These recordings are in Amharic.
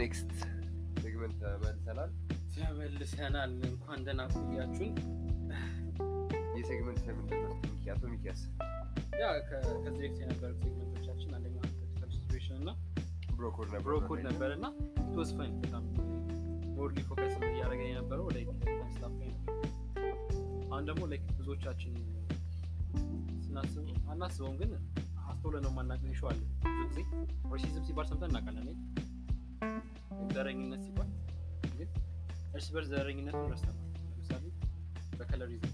ኔክስት ሴግመንት ተመልሰናል። ተመልሰናል። እንኳን ደህና ቆያችሁን። ይህ ሴግመንት ለምንድን ነው? ሚኪ አቶ ሚኪያስ ያ ከ- ከዚህ በፊት የነበሩት ሴግመንቶቻችን አንደኛ ፖለቲካል ሲትዌሽን እና ብሮኮድ ነበር ብሮኮድ ነበር እና ቶስ ፈን በጣም ሞርሊ ፎከስ እያደረገን የነበረው ላይክ ስታፍ ላይ ነበር። አሁን ደግሞ ላይክ ብዙዎቻችን ስናስብ አናስበውም፣ ግን አስተውለ ነው የማናውቀው ኢሹ አለ። ብዙ ጊዜ ራሲዝም ሲባል ሰምተን እናውቃለን አይደል? ዘረኝነት ሲባል ግን እርስ በርስ ዘረኝነትን ረስተናል። ለምሳሌ በከለሪዝም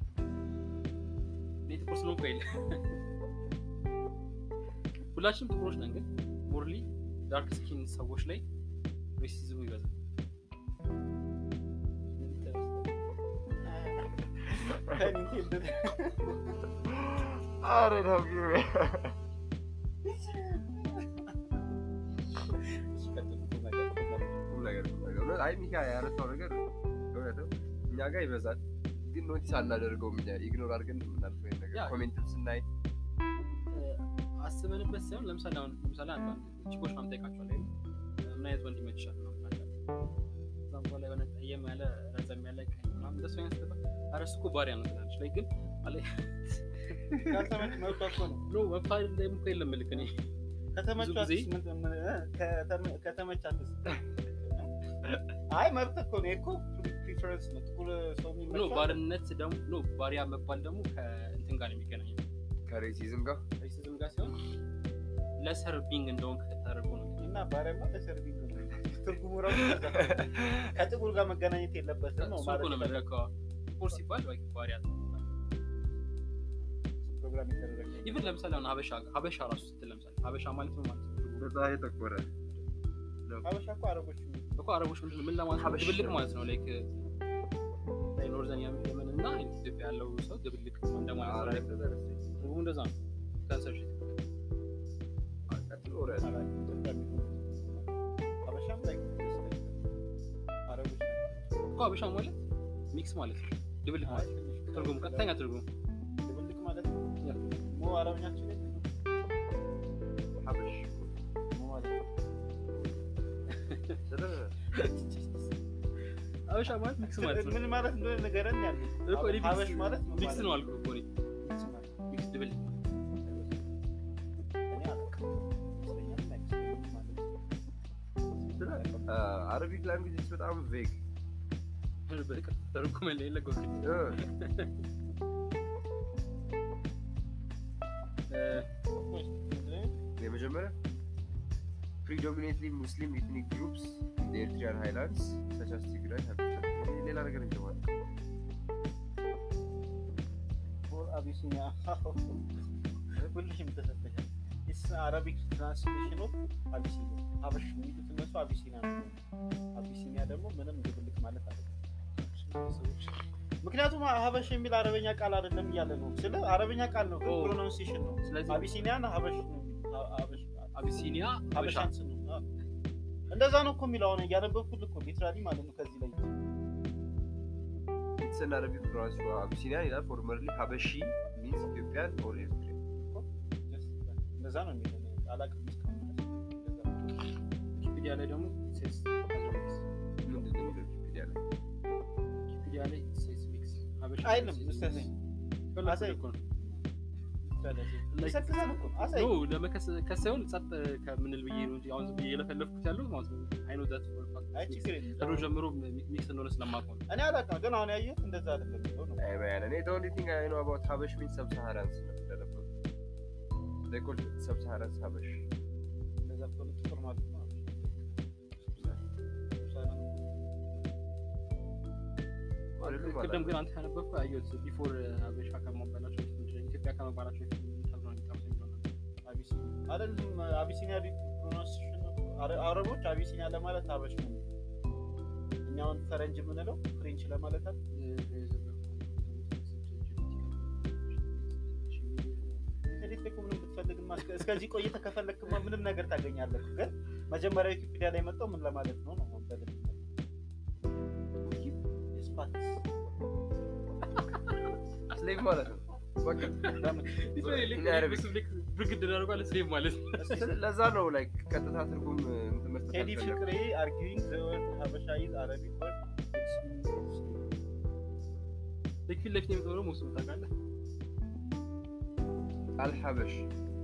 እኔ ጥቁር ስለሆንኩ የለ ሁላችንም ጥቁሮች ነን፣ ግን ሞርሊ ዳርክ ስኪን ሰዎች ላይ ሬሲዝሙ ይበዛል። አረ ነው ቁም ነገር ቁም ነገር እውነት አይ ሚኪ ያነሳው ነገር እውነት ነው። እኛ ጋር ይበዛል፣ ግን ኖቲስ አናደርገውም። እኛ ኢግኖር አድርገን የምናልፈው ይሄን ነገር ያ። ኮሜንትም ስናይ አስበንበት ሳይሆን ለምሳሌ አሁን ለምሳሌ አንዳንድ ቺኮች ምናምን ጠይቃቸዋለሁ አይደል? ምን አይነት ወንድ ይመችሻል ምናምን እላቸዋለሁ። ከዛም በኋላ የሆነ ጠየም ያለ ረዘም ያለ ቀይ ምናምን እንደሱ አይነት ስትባል ኧረ እሱ እኮ ባሪያ ነው ትላለች። ላይ ግን አለ ካልተመች መብቷ እኮ ነው። ኖ መፋል ላይ እኮ የለም ምልክ እኔ ከተመቻትስ ብዙ ጊዜ- ምን- ምን- እ? ከተመ- ከተመቻትስ? አይ መብት እኮ ነው እኮ ፕሪፈረንስ ነው። ጥቁር ሰው ኖ የሚመቸው ባርነት ደግሞ ኖ ባሪያ መባል ደግሞ ከእንትን ጋር ነው የሚገናኘው ከሬሲዝም ጋር ሬሲዝም ጋር ሲሆን ለሰርቢንግ እንደሆን ተደርጎ ነው እና ባሪያማ ለሰርቪንግ ነው። ትርጉሙ ራሱ ከዛ ነው። ከጥቁር ጋር መገናኘት የለበትም ነው እሱ እኮ ነው ማለት የምልህ። ጥቁር ሲባል ወይ ባሪያ ፕሮግራም የተደረገ ኢቭን ለምሳሌ አሁን ሀበሻ ሀበሻ ራሱ ስትል ለምሳሌ ሀበሻ ማለት ነው ማለት ነው በጣም የጠቆረ ሀበሻ እኮ አረቦች የሚሉት እኮ አረቦች ምንድን ነው ምን ለማለት ነው? ሀበሻ ድብልቅ ማለት ነው ላይክ ኖርዘን የመን እና ኢትዮጵያ ያለው ሰው ድብልቅ እንደማለት ነው like ትርጉሙ እንደዛ ነው ከንሰርሽ አላውቅም። ኢትዮጵያ የሚሉት ሀበሻም ላይ አረቦች ናቸው። እኮ ሀበሻ ማለት ሚክስ ማለት ነው ድብልቅ አይ ማለት ትንሽ ትርጉሙ ቀጥተኛ ትርጉሙ ድብልቅ ማለት ነው። ሞ አረብኛችን ላይ ሀበሽ ሞ ማለት ነው። ሀበሻ ማለት ሚክስ ማለት ነው ምን ማለት እንደሆነ ንገረን ያለ እኮ እኔ ሀበሽ ሚክስ- ማለት ምን ሚክስ ማለት ነው አልኩህ እኮ እኔ ሚክስ ማለት ሚክስ ድብልቅ እኔ አላውቅም። ይመስለኛል አይመስለኝም ማለት ነው። አረቢክ ላንጉጅ በጣም ቬግ በቃ ተርጉመን ላይ ለጎ የመጀመሪያ ፕሪዶሚኔትሊ ሙስሊም ኢትኒክ ግሩፕስ ኤርትሪያን ሃይላንድስ ሰቻስ ትግራይ ሌላ ነገር እንጀማል ፎር አቢሲኒያ ሁልሽም ተሰጥተሻል። ኢስ አረቢክ ትራንስሌሽን ኦፍ አቢሲኒያ ሀበሽ የሚሉት እነሱ አቢሲኒያ ነው። አቢሲኒያ ደግሞ ምንም ድብልቅ ማለት አይደለም። ምክንያቱም ሀበሽ የሚል አረበኛ ቃል አይደለም እያለ ነው። ስለ አረበኛ ቃል ነው፣ ግን ኦ። ፕሮናንሲዬሽን ነው። ስለዚህ አቢሲኒያን ሀበሽ ነው የሚሉት። አ- ሀበሽ አቢሲኒያ ሀበሻ ሀበሻን ስም ነው። አዎ። እንደዛ ነው እኮ የሚለው አሁን እያነበብኩት እኮ ሊትራሊ ማለት ነው። ከዚህ ላይ ኢትስን አረቢክ ፕሮናንስ አቢሲኒያን ይላል ፎርመርሊ ሀበሺ ሚንስ ኢትዮጵያን ኦር ኤርትሪያ እንደዛ ነው የሚለው አላውቅም እስካሁን ድረስ። እንደዛ ነው። ዊኪፒዲያ ላይ ደግሞ ሴስ ምንድን ነው የሚለው ዊኪፒዲያ ላይ ዊኪፒዲያ ላይ ሴስ ሚክስ ሀበሻ አይልም ስተሰኝ አሳይ። እኮ ነው ይሰክሳል እኮ አሳይ ኖ ለመከሰስ ሳይሆን ጸጥ ከምንል ብዬ ነው እንጂ አሁን ዝም ብዬ የለፈለፍኩት ያለው ማለት ነው። አይኖ ዳት አይ ችግር የለም። ድሮ ጀምሮ ሚክስ እንደሆነ ስለማውቀው ነው። እኔ አላውቅም፣ ግን አሁን ያየሁት እንደዛ አይደለም የሚለው ነው። አይ ባያለ እኔ the only thing I know about ሀበሽ means sub-Saharans ነው እንደነበሩ they call it sub-Saharans ሀበሽ እንደዛ ከሆነ ጥቁር ማለት ነው። አይደሉም ቅድም አላውቅም። ግን አንተ ያነበብኩ አየሁት ቢፎር ሀበሻ ከመባላቸው በፊት ምንድን ነው ኢትዮጵያ ከመባላቸው በፊት ምን ተብሎ ነው የሚጠሩት የሚለው ነበር። አቢሲኒያ አይደለም አቢሲኒያ ፕሮናንሲዬሽን አረቦች አቢሲኒያ ለማለት ሀበሽ ነው። እኛ አሁን ፈረንጅ የምንለው ፍሬንች ለማለት አይደል? ኢንተርኔት ላይ እኮ ምንም ብትፈልግማ እስከ- እስከዚህ ቆይተህ ከፈለግክማ ምንም ነገር ታገኛለህ። ግን መጀመሪያ ዊኪፒዲያ ላይ መጣው ምን ለማለት ነው ነው አሁን በደንብ ስፓት ስሌቭ ማለት ነው በቃ ብርግድ እናደርጓለን ስሌቭ ማለት ነው። ለዛ ነው ላይክ ቀጥታ ትርጉም እንትን መስጠት ቴዲ አልፈለኩም። ፍቅሬ አርጊዊንግ ዘ ወርድ ሀበሻ ኢዝ አረቢክ ወርድ ልክ ፊት ለፊት የሚቀሩ ደግሞ እሱ ታውቃለህ አልሐበሽ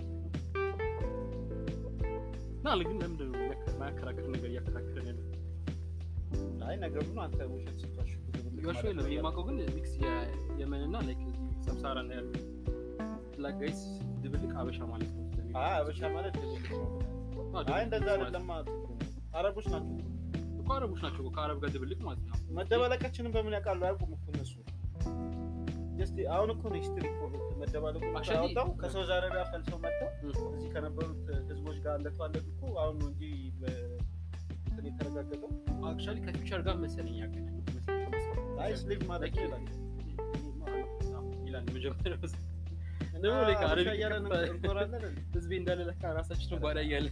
እና ግን ለምንድን ነው ማያከራክር ነገር እያከራከረን ያለ አይ ነገሩ ነው አንተ ውሸት ስትዋሽ ዮሹ የለም የማውቀው ግን ሚክስ የመን እና ላይክ ሰብሳራ ነው ያለው ብላክ ጋይስ ድብልቅ አበሻ ማለት ነው አይ ሀበሻ ማለት ድብልቅ ነው። አዎ፣ አይ ድብልቅ እንደዛ ማለት አይደለም አረቦች ናቸው እኮ አረቦች ናቸው እኮ ከአረብ ጋር ድብልቅ ማለት ነው መደባለቃችንን በምን ያውቃሉ አያውቁም እኮ እነሱ ጀስት አሁን እኮ ነው ሂስትሪ እኮ መደባለቁ Actually- ያወጣው ከሳውዝ አረቢያ ፈልሰው መጥተው እ። እዚህ ከነበሩት ህዝቦች ጋር አለቷለት እኮ አሁን ነው እንጂ በ- እንትን የተረጋገጠው አክቹዋሊ ከፊውቸር ጋር መሰለኝ ያገናኝ አይ ስሊቭ ማለት Like- ይላል ይላል መጀመሪያው እና ደግሞ like ሀበሻ አረቢክ እያለን ከፋ- እንኮራለን እንዴ? ህዝቤ እንዳለ ለካ ራሳችን ባዳ እያለን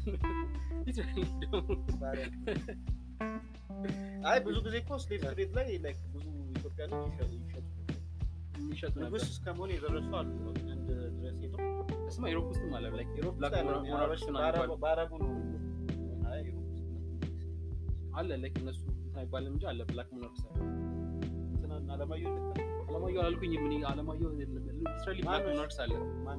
ባሪያ። አይ ብዙ ጊዜ እኮ ስሊቭ ትሬድ ላይ ላይክ ብዙ ኢትዮጵያኖች ይሸጡ ይሸጡ የሚሸጡ ነበር ንጉስ እስከ መሆን የደረሱ አሉ አንድ ድረስ ሄደው እስማ ኢሮፕ ውስጥም አለ ላይክ ኢሮፕ ብላክ ውስጥ ያለ ሞናርክስ ምናምን በአረቡ- ይባላል። በአረቡ ነው አይ ሩቅ ውስጥ አለ ላይክ እነሱ እንትን አይባልም እንጂ አለ ብላክ ሞናርክስ አለ እንትና አለማየሁ ልክ ነው። አለማየሁ አላልኩኝም እኔ አለማየሁ ሊትራሊ ብላክ ማነው? ሞናርክስ አለ ማን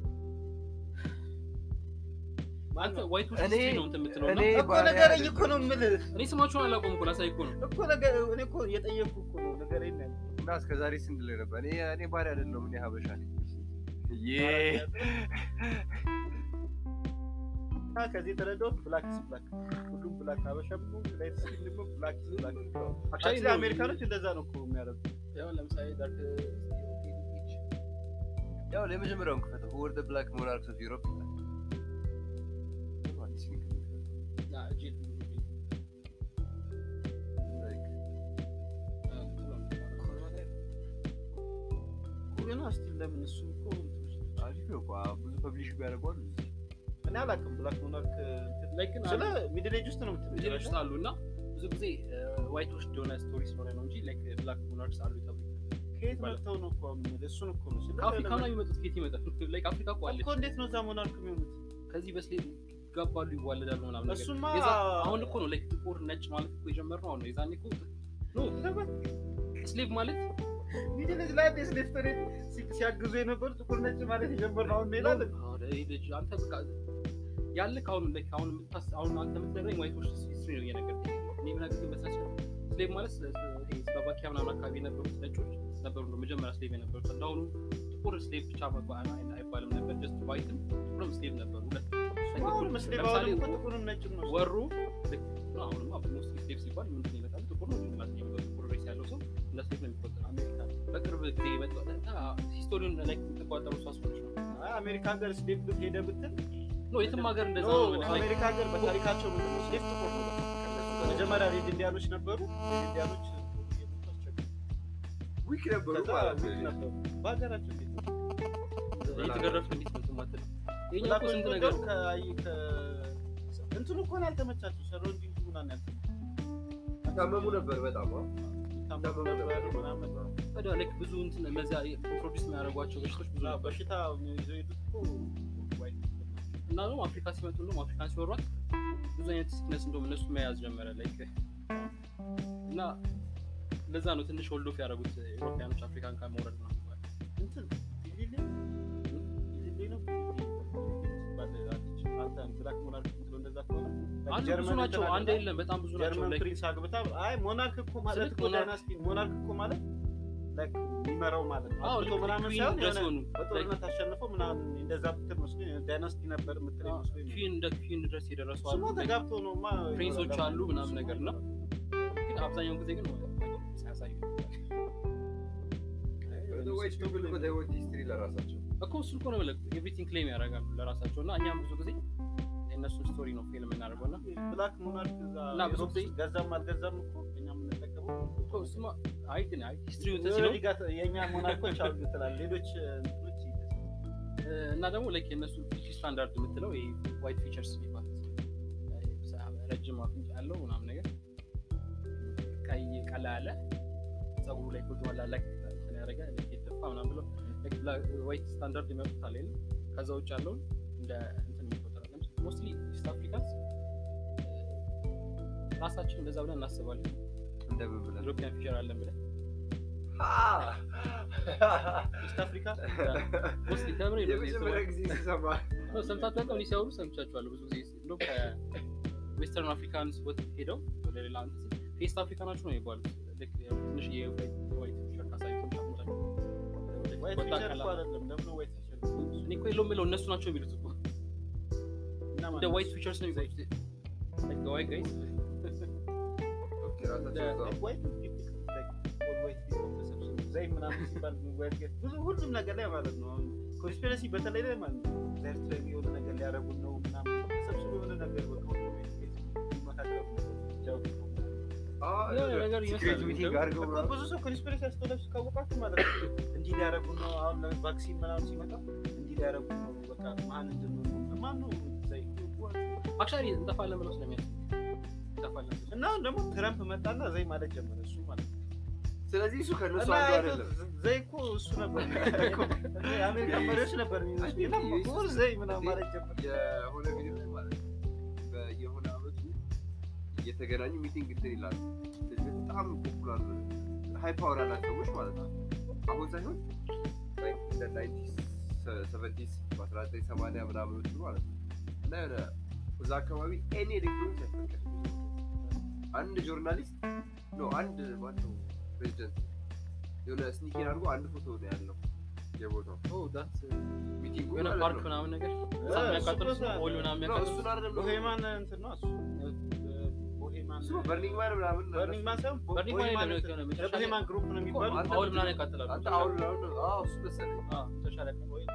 አንተ ዋይት ውስጥ እኔ- ሂስትሪ ነው እንትን የምትለው እና እኔ እኮ ባሪያ ነገረኝ አይደለም። እኮ ነው የምልህ እኔ ስማቸውን አላውቀውም እኮ ላሳይ እኮ ነው እኮ ነገር እኔ እኮ እየጠየኩህ እኮ ነው ነገረኝ ነው ያልኩህ። እና እስከ ዛሬ ስንት ላይ ነበር? እኔ እኔ ባሪያ አይደለሁም፣ እኔ ሀበሻ ነኝ። ዬ እና ከዚህ የተረዳሁት ብላክ ኢዝ ብላክ ሁሉም ብላክ ሀበሻም ነው ላይት ስኪን ደግሞ ብላክ ኢዝ ብላክ Actually አክቹዋሊ ነው። አሜሪካኖች እንደዛ ነው እኮ የሚያደርጉት ያው ለምሳሌ ዳርክ ያው ለመጀመሪያውን ክፈተው ወርደ ብላክ ሞናርክስ ኦፍ ዩሮፕ ይላል። አዲስ ሊንክ Like, ግን ስቲል ለምን እሱ እኮ አሪፍ ነው እኮ ብዙ ፐብሊሽ ቢያደርገዋል እኔ አላውቅም ብላክ ሞናርክ እንትን- ላይክ ግን ስለ ሚድል ኤጅ ውስጥ ነው ቪዲዮዎች የምትለው ውስጥ አሉ እና ብዙ ጊዜ ዋይቶች እንደሆነ ስቶሪ ስለሆነ ነው እንጂ ላይክ ብላክ ሞናርክስ አሉ ተብሎ ከየት መጥተው ነው እኮ የምልህ እሱን እኮ ነው ስለ ከአፍሪካ ነው የሚመጡት ከየት ይመጣል ላይክ አፍሪካ እኮ አለች እኮ እንዴት ነው እዛ ሞናርክ የሚሆኑት ከዚህ በስሌት ይጋባሉ ይዋለዳሉ ምናምን ነገር እሱማ የዛ- አሁን እኮ ነው ላይክ ጥቁር ነጭ ማለት እኮ የጀመርነው አሁን ነው የዛኔ እኮ ኖ ስሌቭ ማለት ሚድል ኤጅ ላይ እንዴት ስሌቭ ትሬድ ሲ- ሲያግዙ የነበሩ ጥቁር ነጭ ማለት የጀመርነው አሁን ነው ይላል አሁን ይሄ ልጅ አንተ በቃ ያልክ አሁን ላይክ አሁን የምታስ አሁን አንተ የምትነግረኝ ዋይቶች ሂስትሪ ነው እየነገርከኝ እኔ ምን ግን መስራት ስሌቭ ማለት ስለ- ስለ- ይሄ ስሎቫኪያ ምናምን አካባቢ የነበሩት ነጮች ነበሩ ነው መጀመሪያ ስሌቭ የነበሩት እንደአሁኑ ጥቁር ስሌቭ ብቻ መባ- አይ- አይባልም ነበር ጀስት ዋይትም ጥቁርም ስሌቭ ነበሩ ሁለት አሁን ስሌቭ ለምሳሌ አሁን እኮ ጥቁርም ነጭም ነው ወሩ ልክ ነው። አሁንማ ሞስት ስሌቭ ሲባል ምንድን ነው ይመጣል? ጥቁር ነው ጭንቅላት የሚመጣው ጥቁር ሬስ ያለው ሰው እንደ ስሌቭ ነው የሚቆጠረው። አሜሪካ በቅርብ ጊዜ የመጣው ሂስቶሪውን ላይ የተቋጠሩ ሳስቦች ነው። አይ አሜሪካ ሀገር ስሌቭ ሄደ ብትል ኖ የትም ሀገር እንደዛ ኖ ነው። like አሜሪካ ሀገር በታሪካቸው ምንድን ነው ስሌቭ ጥቁር ነው መጀመሪያ ሬድ ኢንዲያኖች ነበሩ ሬድ ኢንዲያኖች የመጡ አስቸገሩ ዊክ ነበሩ ከዛ ማለት ዊክ ነው። ነበሩ በሀገራቸው እንዴት ነው የተገረፍን እንዴት ነው እንትን ማትል? የእኛ እኮ ብላክ ስንት ወይም ነገር ደግሞ ከአይ- ከ- እንትኑ እኮ ነው ያልተመቻቸው ሰራውንዲንግ ምናምን ያልተመቻቸው ታመሙ ነበር በጣም አዎ። ታመሙ ነበር ምናምን ታዲያ like ብዙ እንትን እነዚያ ኢንትሮዲውስ የሚያደርጓቸው በሽቶች ብዙ እና ነበር በሽታ ይዘው የሄዱት እኮ ዋይት እና ደግሞ አፍሪካ ሲመጡ ደግሞ አፍሪካን ሲወሯት ብዙ አይነት ሲክነስ እንደውም እነሱ መያዝ ጀመረ ላይክ እና ለዛ ነው ትንሽ ወልዶፍ ያደረጉት ኢሮፓያኖች አፍሪካን ከመውረድ ነው የሚባለው። እንትን ቢሊሊ ቢሊሊ ነው ቢሊሊ አለች አንተ ብላክ ሞናርክ ምትለው እንደዛ ከሆነ አንድ ብዙ ጀርመን ናቸው እንትን አንድ አለ። የለም በጣም ብዙ ናቸው ጀርመን like ፕሪንስ አግብታ አይ ሞናርክ እኮ ማለት ስልክ እኮ ሞናርክ- ዳይናስቲ ሞናርክ እኮ ማለት ላይክ የሚመራው ማለት ነው አዎ አግብቶ ልክ ምናምን queen ሳይሆን ድረስ የሆነ ሆኑ በጦርነት አሸንፎ ምናምን እንደዛ ብትል መስሎኝ ዳይናስቲ ነበር የምትለኝ መስሎኝ ነው። ኪን እንደ ኪን ድረስ የደረሱ አሉ ስሟ ተጋብቶ ነው ማ ፕሪንሶች አሉ ምናምን ነገር እና ግን አብዛኛውን ጊዜ ግን ሳያሳዩ Otherwise people እኮ they want history ለራሳቸው እኮ እሱ እኮ ነው የምልህ ኤቭሪቲንግ ክሌም ያደርጋሉ ለራሳቸው እና እኛም ብዙ ጊዜ የእነሱን ስቶሪ ነው ፊልም የምናደርገው እና ብላክ ሞናርክ እዛ እና ብዙ ዩሮፕ ጊዜ- ውስጥ ገዛም አልገዛም እኮ እኛ የምንጠቀመው እኮ እሱማ አይ ግን አይ ሂስትሪው የሆነ ሲለው ሊጋ የእኛ ሞናርኮች አሉ ትላል ሌሎች እንትኖች እና ደግሞ ላይክ የእነሱ ፒቺ ስታንዳርድ የምትለው ይሄ ዋይት ፊቸርስ የሚባሉት ረጅም አፍንጫ ያለው ምናምን ነገር ቀይ ቀላ ያለ ጸጉሩ ላይ ኮድ ዋላ ላይ እንትን ያደረገ like የተፋ ምናምን ብለው ዋይት ስታንዳርድ የሚያውቁት አለ የለም? ከዛ ውጭ ያለውን እንደ እንትን የሚቆጠራል ሞስትሊ ኢስት አፍሪካንስ ራሳችን እንደዛ ብለን እናስባለን እንደምን ብለን ኢሮፒያን ፊውቸር አለን ብለን ኢስት አፍሪካ ውስጥ ተምሬ ነው የመጀመሪያ ጊዜ ሲሰማ ነው ሰምታችሁ አውቀው እኔ ሲያወሩ ሰምቻችኋለሁ ብዙ ጊዜ እንደውም ከዌስተርን አፍሪካንስ ወጥ ሄደው ወደ ሌላ እንትን ፌስት አፍሪካ ናችሁ ነው የሚባሉት ልክ ያው ትንሽ የዋይት ፊውቸር ካሳዩ ዋይት ፊቸር እኮ አይደለም ለምን ነው ዋይት ፊቸር እኔ እኮ የለውም የለው እነሱ ናቸው የሚሉት እኮ እና እንደ ዋይት ፊቸርስ ነው የሚባሉት like the white guys ኦኬ ራሳቸው እዛው ዋይት ዋይት ዘይ ምናምን ሲባል ዋይት ጌት ብዙ ሁሉም ነገር ላይ ማለት ነው አሁን ኮንስፒረሲ በተለይ ላይ ማለት ነው ኤርትራ የሆነ ነገር ሊያደርጉን ነው ምናምን ተሰብስቦ የሆነ ነገር በቃ ሁሉም ቤት ቤት ይመካከሉ ጃው የሆነ ነገር ሲክሬት ይመስላል ሚቲንግ አድርገው እኮ ምናምን ብዙ ሰው ኮንስፒሬሲ አስተውላችሁ ካወቃችሁ ማለት ነው እንዲህ ሊያደርጉ ነው። አሁን ቫክሲን ምናምን ሲመጣ እንዲህ ሊያደርጉ ነው። በቃ ማን እንድንሆን ማን ነው ዘይ አክቹዋሊ እንጠፋለን ብለው ስለሚያስቡ እንጠፋለን ብለው እና አሁን ደግሞ ትረምፕ መጣና ዘይ ማለት ጀመረ እሱ ማለት ነው። ስለዚህ እሱ ከእነሱ እና አንዱ አይቶ አይደለም ዘይ እኮ እሱ ነበር የአሜሪካ መሪዎች ነበር የሚመስሉ እና ሞር ዘይ ምናምን ማለት ጀመረ። የሆነ ቪዲዮ ላይ ማለት ነው በየሆነ አመቱ እየተገናኙ ሚቲንግ እንትን ይላሉ እንደዚህ በጣም ፖፑላር ሃይ ፓወር ያላቸው ሰዎች ማለት ነው አሁን ሳይሆን ሰቨንቲስ በአስራ ዘጠኝ ሰማንያ ምናምኖቹ ማለት ነው እና የሆነ እዛ አካባቢ ኤኒ ኤሌክትሮኒክስ አይፈቀድም አንድ ጆርናሊስት ኖ አንድ ማነው ፕሬዚደንት የሆነ ስኒኪን አድርጎ አንድ ፎቶ ነው ያለው የቦታው ኦ ዳት ሚቲንጉ የሆነ ማለት ፓርክ ነው። ምናምን ነገር እ፣ እሳት የሚያቃጥሉ እሱ ቦታ- ኦይል ምናምን ኖ፣ የሚያቃጥሉ እሱን አይደለም ቦሄማን እንትን ነው እሱ ቦሄማን እሱ በርኒንግ ማን ምናምን ነው። በርኒንግ ማን ሳይሆን ቦ- በርኒንግ ማን ቦሄማን የለም፣ እንትን- የሆነ መጨረሻ ላይ- የቦሄማን ግሩፕ ነው የሚባሉ አንተ ኦይል ምናምን ያቃጥላሉ አንተ አሁን አሁን አዎ እሱ መሰለኝ አዎ፣ መጨረሻ ላይ ያቃጥላሉ። ወይ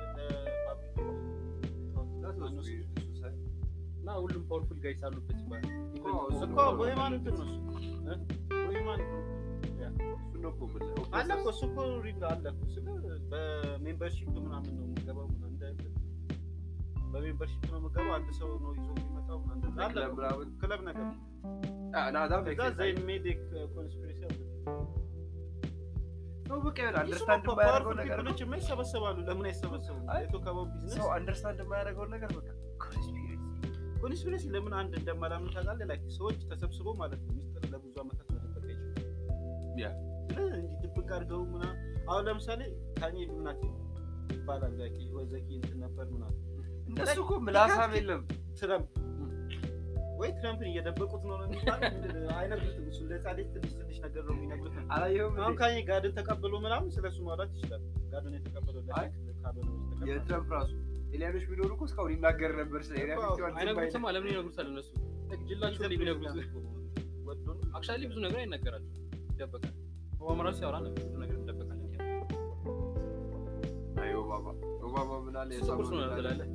That was weird. እሱ ሳይ- እና ሁሉም ፓወርፉል ጋይስ አሉበት ይባላል እኮ እሱ እኮ ቦሄማን እንትን ነው እሱ እ? ቦሄማን ግሩፕ እሱን ነው እኮ የምልህ። አለ እኮ እሱ እኮ ሪል አለ እኮ እሱ ግን በሜምበርሺፕ ምናምን ነው የምገባው ምናምን እንደ በሜምበርሺፕ ነው የምገባው አንድ ሰው ነው ይዞ የሚመጣው ምናምን እንደዛ አለ ክለብ እኮ። ምናምን ክለብ ነገር አ፣ እና that makes ከዛ sense. ዘይ ሜዲክ ኮንስፒሬሲ አለ ነው በቃ ይሆን እሱ አንደርስታንድ እኮ የማያደርገው powerful ነገር ነው። peopleዎች ማ ይሰበሰባሉ ለምን አይሰበሰቡም አይ፣ የቶካባው ቢዝነስ ሰው አንደርስታንድ የማያደርገውን ነገር በቃ ኮንስፒሬሲ ኮንስፒሬሲ ለምን አንድ እንደማላምን ታውቃለህ ላይክ ሰዎች ተሰብስበው ማለት ነው ሚስጥር ለብዙ ዓመታት መደበቅ አይችሉም ያ ስለዚህ እንዲህ ድብቅ አድርገው ምናምን አሁን ለምሳሌ ካኝ ብናት ይባላል ላይክ ወዘኪ እንትን ነበር ምናምን እነሱ እኮ ምላሳም የለም ትረምፕ ወይ ትረምፕን እየደበቁት ነው ነው የሚባለው አይነግሩትም እሱ ለጻሌት ትንሽ ትንሽ ነገር ነው የሚነግሩት አላየሁም አሁን እንዴ? ካኝ ጋድን ተቀብሎ ምናምን ስለሱ ማውራት ይችላል ጋድን የተቀበለው አይ፣ ለሴት ካልሆነ በስተቀር የትረምፕ ራሱ ኤሊያኖች ቢኖሩ እኮ እስካሁን ይናገር ነበር ስለ ኤሪያ እኮ ፊፍቲ ዋን ዝም አይልም። አይነግሩትማ ለምን ይነግሩታል እነሱ Like ጅላቸው ላይ ቢነግሩት ወዶ ነው አክቹዋሊ ብዙ ነገር አይነገራቸው ይደበቃል ኦባማ ራሱ ሲያወራ ነበር ብዙ ነገር ይደበቃል አይ ኦባማ ኦባማ ምን አለ እሱ ጥቁር ሰው ነው ትላለህ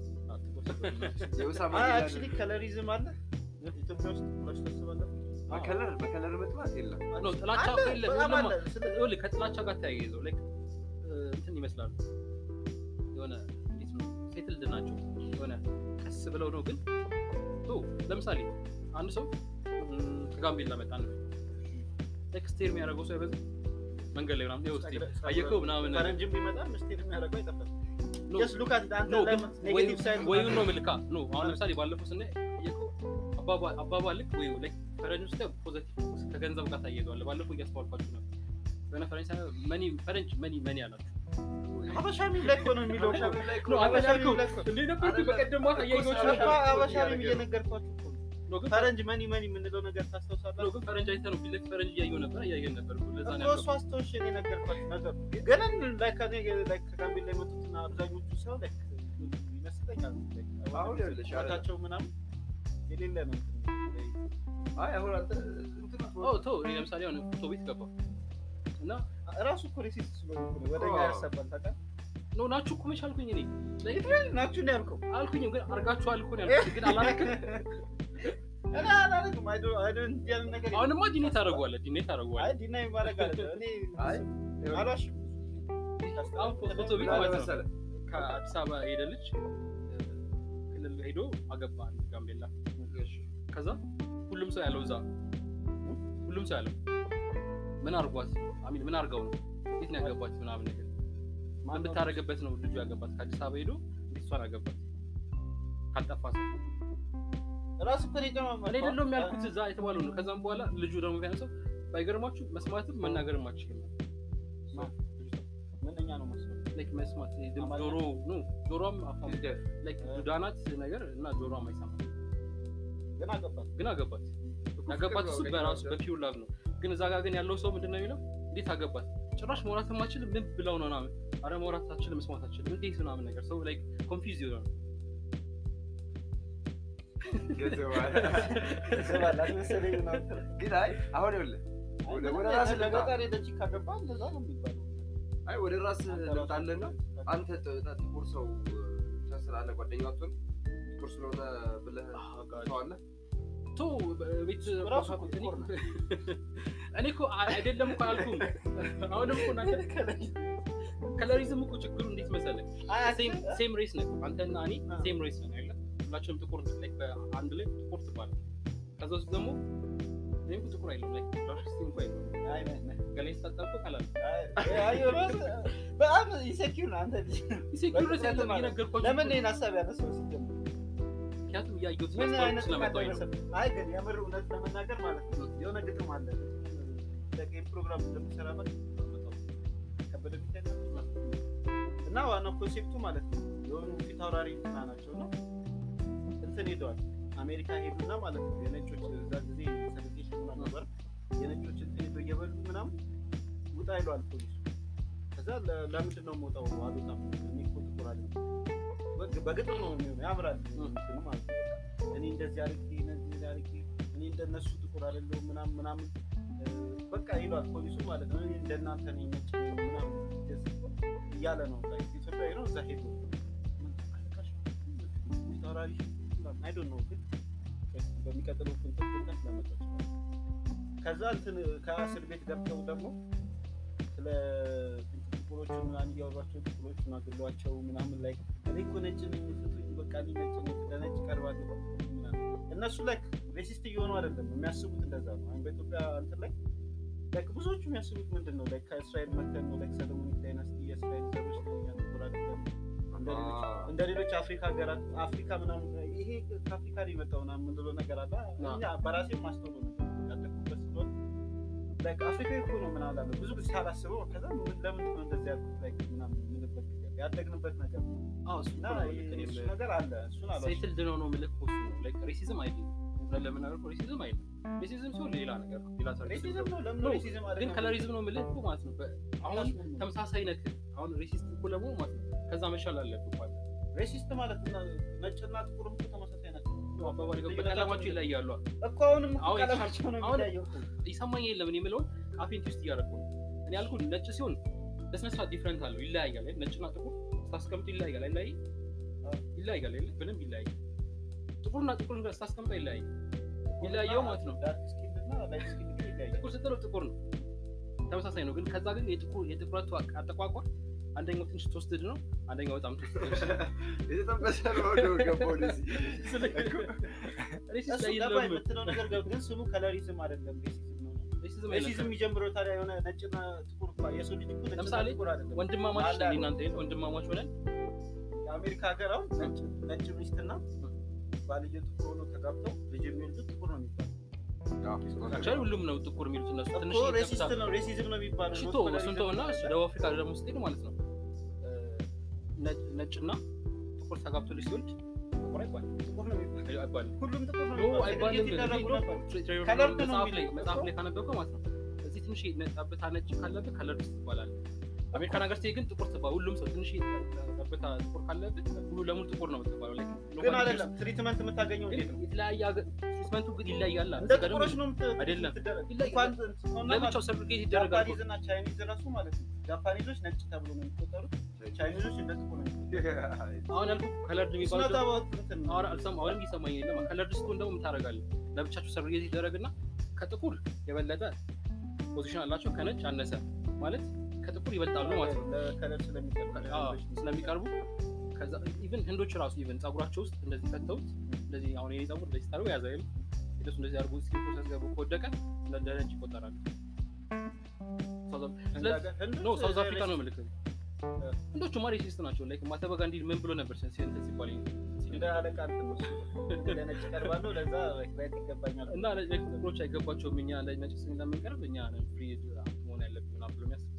የኡሳማ አክቹሊ ከለሪዝም አለ ኢትዮጵያ ውስጥ ብላችሁ ታስባለህ? በከለር በከለር መጥፋት የለም ነው ጥላቻ አለ፣ እኮ የለም በጣም ሁሉም አለ። ስለ- ይኸውልህ ከጥላቻ ጋር ተያይዘው ላይክ እንትን ይመስላሉ የሆነ እንዴት ነው ሴትልድ ናቸው የሆነ ቀስ ብለው ነው ግን ቶ ለምሳሌ አንድ ሰው ም፣ ከጋምቤላ መጣ ነው ላይክ ስቴር የሚያደርገው ሰው አይበዛም መንገድ ላይ ምናምን ይኸው እስኪ አየከው ምናምን ፈረንጅም ቢመጣ ምስቴር የሚያደርገው አይጠፋም። ኖ፣ Just look at it። አንተ ኖ ግን ለምን negative side ወይም ነው ምልካ ኖ አሁን ለምሳሌ ባለፈው ስናይ አየከው አባባ- አባባል ልክ ወይ ላይክ ፈረንጅ ውስጥ ፖዘቲቭ ከገንዘብ ጋር ታያይዘዋል ባለፈው እያስተዋልኳችሁ ነበር የሆነ ፈረንጅ ሳይሆን መኒ ፈረንጅ መኒ መኒ አላቸው ሀበሻ ሚም ላይ እኮ ነው የሚለው እኮ። ሀበሻ ላይ እኮ ነው አንተ ሀበሻ ያልከው ሚም ላይ እኮ። እንዴ ነበርኩ በቀደም ማታ እያየሁት እኮ ነበር ሀበሻ ሚም እየነገርኳችሁ እኮ ነው። ነው ግን ፈረንጅ መኒ መኒ የምንለው ነገር ነው ታስታውሳለህ? ግን ፈረንጅ አይተህ ነው ፊት ለፊት ፈረንጅ እያየሁ ነበር እያየን ነበር እኮ ለዛ ነው እኮ እሱ ያልከው አስታውሽ እኔ ነገርኳችሁ ነገር ገና ላይ ከኔ ላይ ከጋምቤላ የመጡትና አብዛኞቹ ሰው ላይ ይመስለኛል አሁን ይኸውልሽ፣ አረ- ቸው ምናምን የሌለ ነው እንትን አይ አሁን አንተ እንትን ኦ ቶ እኔ ለምሳሌ አሁን ፎቶ ቤት ገባ እና ራሱ እኮ ሬሲስት ስለሆነ እኮ ነው ወደ እኛ አዎ። ያሰባል ታውቃለህ? ኖ ናችሁ እኮ መች አልኩኝ እኔ ናችሁ ነው ያልከው። አልኩኝም ግን አርጋችኋል እኮ ነው ያልኩት ግን አላረክም እኔ አላደርግም። አይ ዶንት አይ ዶንት እንዲህ አይነት ነገር አሁንማ ዲኔ ታደርገዋለህ ዲኔ አይ ታደርገዋለህ ዲናይ ማድረግ አለ እኔ አይ አልዋሽም። አሁን ፎቶ ቤት ምን አለ ማለት ነው መሰለህ ከአዲስ አበባ ሄደ ልጅ ክልል ሄዶ አገባ አንድ ጋምቤላ ከዛ ሁሉም ሰው ያለው እዛ ሁሉም ሰው ያለው ምን አርጓት አሚን ምን አርገው ነው እንዴት ነው ያገባት ምናምን ነገር ማን ብታረገበት ነው ልጁ ያገባት ከአዲስ አበባ ሄዶ እንዴት እሷን አገባት ካልጠፋ ሰው ራሱ እኮ ነው የጨማመረው። እኔ አይደለሁም ያልኩት እዛ የተባለው ነው። ከዛም በኋላ ልጁ ደግሞ ቢያንሰው ባይገርማችሁ መስማትም መናገርም አችልም ምንኛ ነው መስሎ ላይክ መስማት ይሄ ድምፅ አማርኛ? ጆሮ ኖ ጆሮም አፋም ፊልደር ላይክ ዱዳናት ነገር እና ጆሮም አይሰማም ግን አገባት ግን አገባት ያገባት እሱ በራሱ በፒውር ላቭ ነው ግን እዛ ጋር ግን ያለው ሰው ምንድን ነው የሚለው እንዴት አገባት ጭራሽ መውራት ማችል ምን ብለው ነው ምናምን አረ መውራት አችልም መስማት አችልም እንዴት ምናምን ነገር ሰው ላይክ ኮንፊውዝ ይሆናል ገንዘብ አለ። ስባላት መሰለኝ ምናምን ግን አይ አሁን ይኸውልህ ወደ- ወደ ራስህ ልምጣ። ለገጠር ሄደች ካገባ እንደዛ ነው የሚባለው አይ ወደ ራስ ልምጣለና አንተ ጥ- ጥ- ጥቁር ሰው ብቻ ስላለ ጓደኛ አትሆን ጥቁር ስለሆነ ብለህ ሰው አለ ቶ ቤት ራሱ እኮ ጥቁር ነው። እኔ እኮ አ- አይደለም እኮ አልኩም አሁንም እኮ እናንተ ከለሪዝም እኮ ችግሩ እንዴት መሰለህ ሴም ሬስ ነን አንተና እኔ አዎ። ሴም ሬስ ነን አይደለ ሁላችንም ጥቁር ነን ላይክ በአንድ ላይ ጥቁር ትባላል ከዛ ውስጥ ደግሞ እኔም እኮ ጥቁር አይደለም ላይክ ራሽስቲ እንኳ አይደለም ገላይ ስታጣብቆ ቀላል በጣም ኢንሴኪር ነው አንተ ልጅ ኢንሴኪዩሪቲ ያለው እየነገርኳችሁ ለምን እኮ ነው። ይህን ሀሳብ ያነሳው ሲጀምር ምክንያቱም እያየሁት ምን ስላስተዋልኩ አይነት ስለመጣሁኝ ነው ደረሰብህ? አይ ግን የምር እውነት ለመናገር ማለት ነው የሆነ ግጥም አለ ለጌም ፕሮግራም እንደምሰራበት ከበደ ሚካኤል ነው። እና ዋናው ኮንሴፕቱ ማለት ነው የሆኑ ፊት አውራሪ እንትና ናቸው ነው እንትን ሄደዋል አሜሪካ ሄዱና ማለት ነው የነጮች እዛ ጊዜ ሰለቴሽን ምናምን ነበር የነጮች እንትን ሄዶ እየበሉ ምናምን ውጣ ይለዋል ፖሊሱ ከዛ ለ- ለምንድን ነው የምወጣው አልወጣም እኔ እኮ ጥቁር አይደለም በግ- በግጥም ነው የሚሆነው ያምራል እንትኑ ማለት ነው እኔ እንደዚህ አድርጌ እንደዚህ አድርጌ እኔ እንደነሱ ጥቁር አይደለሁም ምናምን ምናምን እ፣ በቃ ይሏል ፖሊሱ ማለት ነው እኔ እንደናንተ ነኝ ነጭ ነኝ ምናምን እንደዚህ እያለ ነው ላይ ኢትዮጵያዊ ነው እዛ ሄዶ ምን ተቃልቃሽ? ፊት አውራሪ ምናምን አይ ዶንት ኖ ግን በሚቀጥለው ኩንትል ኩንትል ለመጣ ይችላል ከዛ እንትን ከእስር ቤት ገብተው ደግሞ ስለ እንትን ጥቁሮቹን ምናምን እያወሯቸው ጥቁሮቹን አግሏቸው ምናምን ላይ እኔ እኮ ነጭ ነኝ ፍቱኝ በቃ እኔ ነጭ ነኝ ለነጭ ቀርባለሁ ምናምን እነሱ ላይ ሬሲስት እየሆኑ አይደለም የሚያስቡት እንደዛ ነው አሁን በኢትዮጵያ እንትን ላይ ላይክ ብዙዎቹ የሚያስቡት ምንድን ነው ላይክ ከእስራኤል መተን ነው ላይክ ሰለሞኒክ ዳይናስቲ የእስራኤል ዘሮች ነው እኛ ጥቁር አይደለም እንደ ሌሎች እንደ ሌሎች አፍሪካ ሀገራት አፍሪካ ምናምን ይሄ ከአፍሪካ ነው የመጣው ምናምን የምንለው ነገር አለ እኛ በራሴ ማስተውሎ ነገር ያደኩበት ስለሆነ ላይክ አፍሪካ እኮ ነው ምናምን አለ ብዙ ጊዜ ሳላስበው ከዛ ምን ለምን ነው እንደዚህ ያልኩት ላይክ ምናምን የምልበት ጊዜ አለ። ያደግንበት ነገር ነው አዎ እሱ እና እኮ ነው ይሄ- ልክ እኔም እሱ ነገር አለ እሱን አለ ሴትልድ ነው ነው የምልህ እኮ እሱ ነው ላይክ ሬሲዝም አይደለም እውነት ለመናገር እኮ ሬሲዝም አይደለም ሬሲዝም ሲሆን ሌላ ነገር ነው ሌላ ሰርቪስ ሬሲዝም ነው ለምን ነው። ሬሲዝም አለ ግን ከለሪዝም ነው የምልህ እኮ ማለት ነው በ- አሁን ተመሳሳይ ነክ አሁን ሬሲስት እኮ ለመሆን ማለት ነው ከዛ መሻል አለብህ ማለት ነው ሬሲስት ማለት እና ነጭና ጥቁርም እኮ ተመሳሳይ ናቸው አባባል ገባ በቀለማቸው ይለያሉ እኮ አሁንም እኮ አሁን ቀለማቸው ነው አሁን- የሚለያየው እኮ ይሰማኝ የለም እኔ የምለውን ካፌን ውስጥ እያደረኩ ነው እኔ ያልኩህ ነጭ ሲሆን በስነስርዓት ዲፍረንት አለው ይለያያል አይደል? ነጭና ጥቁር ስታስቀምጡ ይለያያል አይለያይ ይለያያል አይደል? በደንብ ይለያያል ጥቁርና ጥቁር ጋር ስታስቀምጠው ይለያያል ይለያየው ማለት ነው ዳርክ ስኪን እና ላይት ስኪን ግን ይለያያል ጥቁር ስትለው ጥቁር ነው ተመሳሳይ ነው ግን ከዛ ግን የጥቁር የጥቁረቱ አጠቋቋር አንደኛው ትንሽ ተወስድድ ነው አንደኛው በጣም ተወስድድ የተጠበሰ ነው ወደ ገባው ወደዚህ ሬሲስት እሱ ላይ ገባ የለም የምትለው ነገር ገብ ግን ስሙ ከለሪዝም አይደለም ሬሲዝም ነው ሬሲዝም ሬሲዝም አይደለም የሚጀምረው ታዲያ የሆነ ነጭና ጥቁር እኮ የሰው ልጅ እኮ ነጭና ለምሳሌ ጥቁር አይደለም ወንድማማች አለ ነን እናንተ የለ ወንድማማች ሆነን የአሜሪካ ሀገር አሁን ነጭ ነጭ ሚስትና ባልየው ጥቁር ሆኖ ተጋብተው ልጅ የሚወልዱት ጥቁር ነው የሚባለው አክቹዋሊ ሁሉም ነው ጥቁር የሚሉት እነሱ ትንሽ እኮ ሬሲስት ነው ሬሲዝም ነው የሚባለው ሽቶ not እሱን colorism። ተውና እሱ ደቡብ አፍሪካ ደግሞ ስትሄድ ማለት ነው እ፣ ነጭ- ነጭና ጥቁር ተጋብቶ ልጅ ሲወልድ ጥቁር አይባልም ጥቁር ነው የሚባለው አይባልም ሁሉም ጥቁር ነው ኖ የሚባለው አይባልም ሴግሬጌት ይደረጉ ኖ፣ ነበር ትሬ- ትሬ- ከለር ነው መጽሐፍ ላይ የሚለው መጽሐፍ እኮ። ላይ ካነበብከው ማለት ነው እዚህ ትንሽ ጠብታ ነጭ ካለብህ ከለር ውስጥ ትባላለህ አሜሪካን ሀገር ስትሄድ ግን ጥቁር ትባል ሁሉም ሰው ትንሽ ጠብታ ጥቁር ካለብህ ሙሉ ለሙሉ ጥቁር ነው የምትባለው Like, ግን nobody አይደለም ትሪትመንት የምታገኘው ግን እንዴት ነው የተለያየ ሀገር ትሪትመንቱ ግን ይለያያል እንደ ጥቁሮች ነው የምት- አይደለም። የምትደረግ። ይለያል። እንኳን እንትን ሆነ ማለት ለብቻው ሰርቲፊኬት ይደረጋል እኮ። ጃፓኒዝ እና ቻይኒዝ ራሱ ማለት ነው ጃፓኒዞች ነጭ ተብሎ ነው የሚቆጠሩት ቻይኒዞች እንደ ጥቁር ነው የሚቆጠሩት አሁን ያልኩህ ከለርድ It's የሚባለው not about እንትን ነው። አሁን አልሰማ አሁንም እየሰማኝ የለም ከለርድ ስትሆን ደግሞ ምን ታደርጋለህ ለብቻቸው ሰርቲፊኬት ይደረግና ከጥቁር የበለጠ ፖዚሽን አላቸው ከነጭ አነሰ ማለት ከጥቁር ይበልጣሉ ማለት ነው ለከለር ስለሚቀርቡ አዎ፣ ስለሚቀርቡ ከዛ ኢቭን ህንዶች ራሱ ኢቭን ጸጉራቸው ውስጥ እንደዚህ ከተውት እንደዚህ አሁን የኔ ጸጉር እንደዚህ ታደርገው ያዘ አይደል ሂደቱ እንደዚህ አድርጎ እስኪ ፕሮሰስ ገቡ ከወደቀ እንደ ነጭ ይቆጠራል ሳውዝ አፍ- ህንድ ስለ- ሀገር- ህንድ ኖ ውስጥ ሳውዝ አፍሪካ ነው ሬሲስት- ምልክት ህንዶቹማ ሬሲስት ናቸው ላይክ ማህተማ ጋንዲ ምን ብሎ ነበር ሲን- እንትን ሲባል እንደ አለቃ እንትን ነው እሱ። እንደ ነጭ ቀርባለሁ ለዛ ራይት ይገባኛል እና ላይክ ጥቁሮች አይገባቸውም እኛ ለነጭ ስለምንቀርብ እኛ ነን ፍሪ መሆን ያለብን ምናምን ብሎ የሚያስብ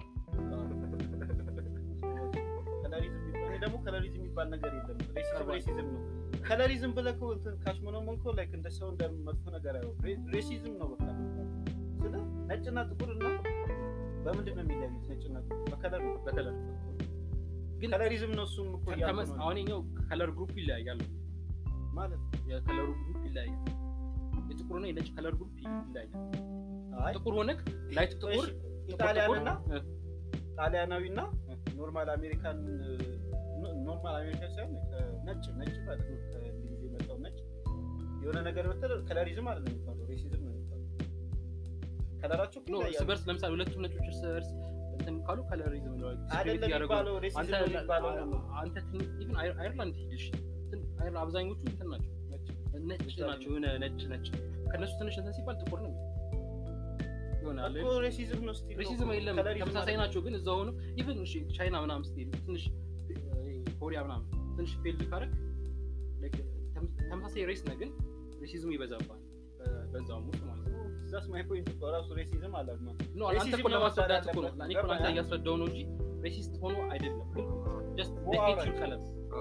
ከለሪዝም የሚባል- እኔ ደግሞ ከለሪዝም የሚባል ነገር የለም ሬሲዝም ቀርቧል። ሬሲዝም ነው ከለሪዝም ብለህ እኮ እንትን ካሽሞነሞን እኮ ላይክ እንደ ሰው እንደ መጥፎ ነገር አየው ሬሲዝም ነው በቃ ስለ ነጭና ጥቁር እና በምንድን ነው የሚለያዩት ነጭና ጥቁር በከለር ነው በከለር ግን ከለሪዝም ነው እሱም እኮ እያልኩ ተመስ ነው። አሁን ኛው ከለር ግሩፕ ይለያያል ማለት የከለሩ ግሩፕ ይለያያል የጥቁርና የነጭ ከለር ግሩፕ ይለያያል አይ ጥቁር ሆነክ ላይት ጥቁር እሺ፣ ኢጣሊያንና እ፣ ጣሊያናዊ እና ኖርማል አሜሪካን ኖርማል አሜሪካን ሳይሆን ነጭ ነጭ ማለት ነው ከእንግሊዝ የመጣው ነጭ የሆነ ነገር ብትል ከለሪዝም አይደለም የሚባለው ሬሲዝም ነው የሚባለው ከለራቸው እኮ ኖ እርስ ይለያያሉ። በርስ ለምሳሌ ሁለቱም ነጮች እርስ በርስ እንትን ካሉ ከለሪዝም ነው አይደለም የሚባለው ሬሲዝም አንተ ነው የሚባለው ነው አንተ ኢቭን አየርላንድ ሂድሽ እንትን አየር- አብዛኞቹ እንትን ናቸው ነጭ ናቸው የሆነ ነጭ ነጭ ከነሱ ትንሽ እንትን ሲባል ጥቁር ነው ይሆናል እኮ ሬሲዝም ነው ስቲል ሬሲዝም የለም ተመሳሳይ ናቸው ግን እዛ ሆኖ ኢቨን እሺ ቻይና ምናምን ስትሄድ ትንሽ እ፣ ኮሪያ ምናምን ትንሽ ፌልድ ካረግ like ተም- ተመሳሳይ ሬስ ነህ ግን ሬሲዝም ይበዛባል በ- በዛውም ውስጥ ማለት ነው ዛስ ማይ ፖይንት እኮ ራሱ ሬሲዝም አለ ኖ አንተ ሬሲዝም እኮ ለማስረዳት ለማስረዳት እኮ ነው እኔ እኮ አንተ እያስረዳው ነው እንጂ ሬሲስት ሆኖ አይደለም ግን ጀስት ኦ፣ ሄት alright. ዩር ከለር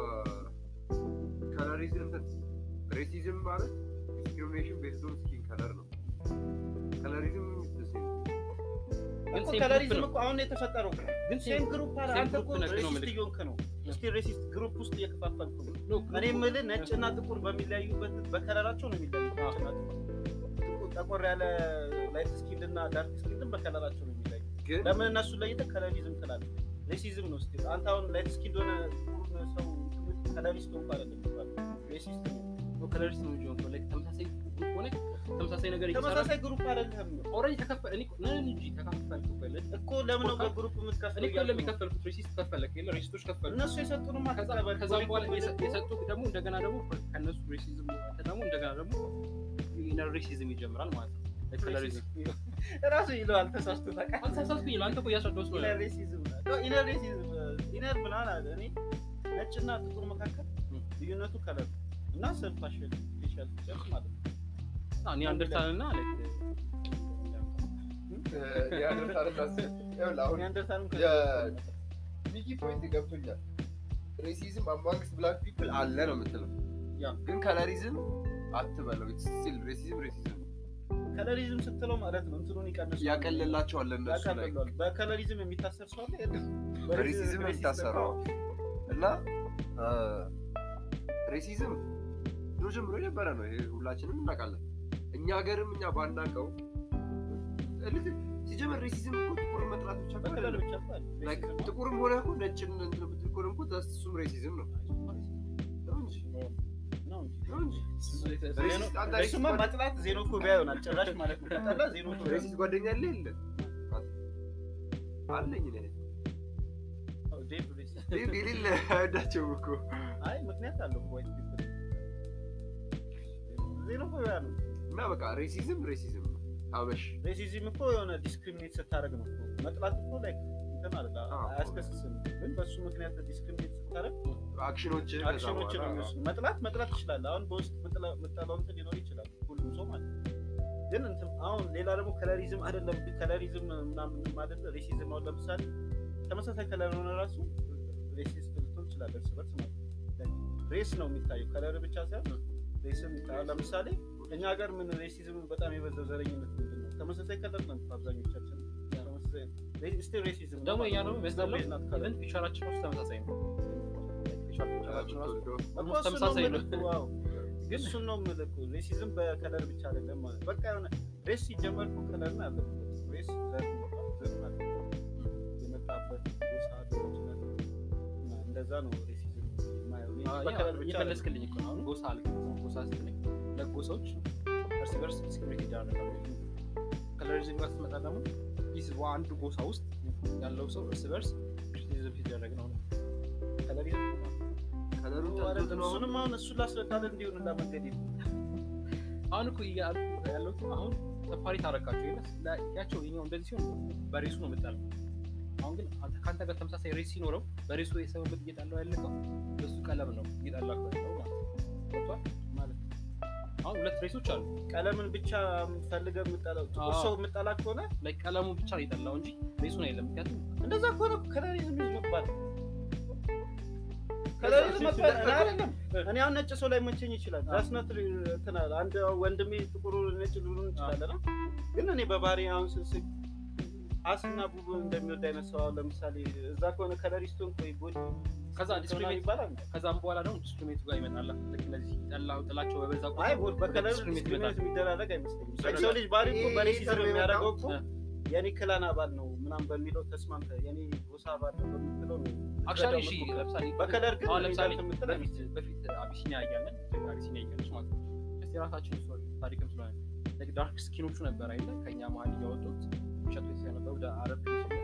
ከለሪዝም እንትን ሬሲዝም ማለት ዲስክሪሚኔሽን ቤዝድ ኦን ስኪን ከለር ነው። ከለሪዝም ግን እኮ ሴም ከለሪዝም ግሩፕ ነው እኮ አሁን የተፈጠረው ግን ሴም ግሩፕ አለ ሴም አንተ እኮ ግሩፕ ነክ ነው ሬሲስት የምልህ። እየሆንክ ነው እስቲ ሬሲስት ግሩፕ ውስጥ እየከፋፈልኩ ነው ኖ እኔ የምልህ ነጭና ጥቁር በሚለያዩበት በከለራቸው ነው የሚለያዩት። ነጭና ጥቁር ጥቁር- ጠቆር ያለ ላይት ስኪን እና ዳርክ ስኪን በከለራቸው ነው የሚለያዩት። ግን ለምን እነሱ ለይተህ ከለሪዝም ትላለህ? ሬሲዝም ነው ስቲል። አንተ አሁን ላይት ስኪን እንደሆነ ጥቁር ሰው ከለሪስት ሆንኩ አይደለም የሚባለው ሬሲስት ነው። ከለሪስት ነው እንጂ ሆንኩ ላይክ ተመሳሳይ ግሩፕ ሆነ ተመሳሳይ ነገር እየሰራ ተመሳሳይ ግሩፕ አይደለም ኦልሬዲ ተከፈለ እኔ እኮ ነን እንጂ ተከፈልኩ በለ እኮ ለምን ነው እኮ በግሩፕ እኔ የምትከፍለው? እኮ እያልኩ ነው። ለሚከፈልኩት ሬሲስት ከፈለክ የለ ሬሲስቶች ከፈሉ እነሱ የሰጡንማ ከዛ ተቀበል። ከዛም በኋላ ኮሌክቲቭ የሰ- ደግሞ የሰጡት ደግሞ እንደገና ደግሞ ከነሱ ሬሲዝም አንተ ደግሞ እንደገና ደግሞ ኢነር ሬሲዝም ይጀምራል ማለት ነው Like colorism። ራሱ ይለዋል ተሳስቶ ታውቃለህ? አልተሳሳትኩኝ አንተ እኮ እያስረዳሁት ነው ኢነር ሬሲዝም ነው። ኢነር ሬሲዝም ኢነር ምናምን አለ። እኔ ነጭና ጥቁር መካከል ም። ልዩነቱ ከለር እና ሰልፍ ፋሽን ፌሻል ፊቸርስ ማለት ነው። እኔ አንደርስታንድ እና like አሁን ኒያንደርታልም የ- ሚኪ ፖይንት ገብቶኛል። ሬሲዝም አማንግስት ብላክ ፒፕል አለ ነው የምትለው። ያ። ግን ከለሪዝም አትበለው። ስቲል ሬሲዝም ሬሲዝም ከለሪዝም ስትለው ማለት ነው እንትኑን ይቀንሰዋል። ያቀልላቸዋል እነሱ ላይ ያቀልለዋል። በከለሪዝም የሚታሰር ሰው አለ የለም? በሬሲዝም በሬሲዝም የሚታሰረው እና ሬሲዝም ድሮ ጀምሮ የነበረ ነው። ይሄ ሁላችንም እናውቃለን። እኛ ሀገርም እኛ ባናውቀው ልክ ሲጀመር ሬሲዝም እኮ ጥቁር መጥላት ብቻ እኮ በከለር አይደለም። ብቻ እኮ አይደል? Like ሬሲዝም ነው። ጥቁርም ሆነ እኮ ነጭን እንትን ብትል እኮ ደግሞ that's እሱም ሬሲዝም ነው ነው እንጂ ነው እንጂ። ነው እንጂ ዜኖ- ሬሲስት አንተ እሱማ ሬሲስት መጥላት ዜኖፎቢያ ይሆናል ጭራሽ ማለት ነው። ከጠላ ዜኖፎቢያ ሬሲስት ጓደኛ አለ የለ አለኝ እኔ ነው። ዴቭ ሬሲስት ይህ የሌለ አይወዳቸውም እኮ አይ ምክንያት አለው ዋይት ፒፕል ዜኖፎቢያ ነው። እና በቃ ሬሲዝም ሬሲዝም ነው አበሽ ሬሲዝም እኮ የሆነ ዲስክሪሚኔት ስታደርግ ነው እኮ። መጥላት እኮ ላይ እንትን አለ አዎ። አያስከስስም፣ ግን በእሱ ምክንያት ዲስክሪሚኔት ስታደርግ አክሽኖች አክሽኖች ነው የሚወስዱ። መጥላት መጥላት ትችላለህ። አሁን በውስጥ ምጥላ- ምጠላው እንትን ሊኖር ይችላል ሁሉም ሰው ማለት ነው። ግን እንትን አሁን ሌላ ደግሞ ከለሪዝም አይደለም ከለሪዝም ምናምን አይደለ ሬሲዝም አሁን ለምሳሌ ተመሳሳይ ከለር ሆነ ራሱ ሬሲስት ልትሆን ትችላለህ እርስ በርስ ማለት ነው። ሬስ ነው የሚታየው ከለር ብቻ ሳይሆን ሬስም ይታያል። ለምሳሌ እኛ ሀገር ምን ሬሲዝም በጣም የበዛው ዘረኝነት ምንድን ነው? ተመሳሳይ ከለር ነው አብዛኞቻችን ተመሳሳይ ስቲል ሬሲዝም ደግሞ እኛ ደግሞ የሚያስጠላው ቤዝ ናት ከለር ኢቨን ፊቸራችን ውስጥ ተመሳሳይ ነው ፊቸር- ፊቸራችን ራሱ እኮ almost እሱን ነው ተመሳሳይ ነው የምልህ እኮ፣ አዎ። ግን እሱን ነው የምልህ እኮ ሬሲዝም በከለር ብቻ አይደለም ማለት በቃ የሆነ ሬስ ሲጀመር እኮ ከለር ነው ያለበት ሬስ ዘር ነው፣ ዘር ማለት ነው። የመጣበት ጎሳ ሊሆን ይችላል እና እንደዛ ነው ሬሲዝም የማየው እኔ አዎ፣ ያ በከለር ብቻ አይደለም። እየፈለስክልኝ እኮ ነው። አሁን ጎሳ አልክ ጎሳ ስትለኝ ሁለት ጎሳዎች እርስ በርስ ዲስክሪሚኔት ይደራረጋሉ። ከለሪዝም ጋር ስትመጣ ደግሞ ይህ አንዱ ጎሳ ውስጥ ያለው ሰው እርስ በርስ ክሪቲሲዝም ሲደረግ ነው ነው ከለሪዝም ከለሩን ነው ጠልቶት አይደለም። ነው አሁን እሱንም አሁን እሱን ላስረዳለን እንዲሆን እና መንገድ የለም። አሁን እኮ እያልኩ ያለሁት አሁን ሰፋሪ ታረካቸው ይለስ ያቸው ይኛው እንደዚህ ሲሆን በሬሱ ነው የምጠላው። አሁን ግን አንተ ከአንተ ጋር ተመሳሳይ ሬስ ሲኖረው በሬሱ የሰበበት እየጣለው ያለቀው በሱ ቀለም ነው እየጣላክ ያለው ማለት ነው። ገብቶሃል? ማለት ነው። አሁን ሁለት ሬሶች አሉ። ቀለምን ብቻ ፈልገህ የምጠላው ጥቁር አዎ። ሰው የምጠላ ከሆነ ላይ ቀለሙ ብቻ ነው የጠላው እንጂ ሬሱን አይደለም። ምክንያቱም እንደዛ ከሆነ ከለሪዝም ይዝ መባል ከለሪዝም መባል እኔ አይደለም እኔ አሁን ነጭ ሰው ላይ መቸኝ ይችላል ዛስነት እንትና አንድ ወንድሜ ጥቁሩ ነጭ ሊሆን ይችላል እና ግን እኔ በባህሪ አሁን ስስቅ አስና ቡቡ እንደሚወድ አይነት ሰው አሁን ለምሳሌ እዛ ከሆነ ከለሪስቶን ቆይ ቦዲ ከዛ ዲስክሪሚኔት ይባላል ከዛም በኋላ ደግሞ ዲስክሪሚኔቱ ጋር ይመጣል። ልክ እነዚህ ጠላው ጥላቸው በበዛ አይ ቁጥር ቦድ በከለር ዲስክሪሚኔት ዲስክሪሚኔት ይመጣል። የሚደራረግ አይመስለኝም ይደረጋል። የሰው ልጅ ባህሪ እኮ ይሄ በሬሲዝም ተርም የሚያደርገው እኮ እ። የኔ ክላን አባል ነው ምናምን በሚለው ተስማምተህ የኔ ጎሳ አባል ነው በምትለው ነው አክቹዋሊ ልትረዳው እሺ የምትሞክረው። ለምሳሌ በከለር ግን አሁን ለምሳሌ ሪዛልት የምትል በፊት በፊት አቢሲኒያ እያለን ኢትዮጵያ አቢሲኒያ እያለች ማለት ነው እስቲ የራሳችን ስቶሪ ታሪክም ስለሆነ like ዳርክ ስኪኖቹ ነበር አይደለ ከኛ መሀል እያወጡት ሸቶ ስለነበሩ ወደ አረብ